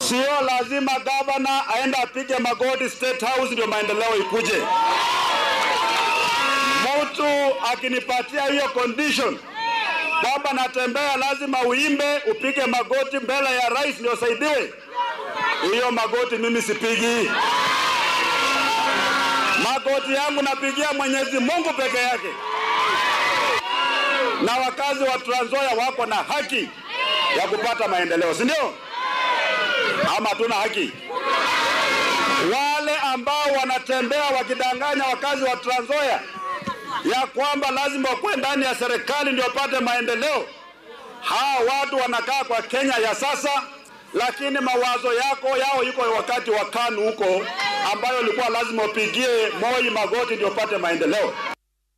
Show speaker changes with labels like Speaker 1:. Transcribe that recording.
Speaker 1: Sio lazima gavana aende apige magoti State House ndio maendeleo ikuje. Mtu akinipatia hiyo condition kwamba natembea, lazima uimbe, upige magoti mbele ya rais ndio usaidiwe, hiyo magoti mimi sipigi. Magoti yangu napigia Mwenyezi Mungu peke yake, na wakazi wa Trans Nzoia wako na haki ya kupata maendeleo, si ndio? Ama hatuna haki? Wale ambao wanatembea wakidanganya wakazi wa Trans Nzoia ya kwamba lazima wakuwe ndani ya serikali ndio wapate maendeleo, hawa watu wanakaa kwa Kenya ya sasa, lakini mawazo yako yao yuko wakati wa KANU huko, ambayo ilikuwa lazima upigie Moi magoti ndio upate maendeleo.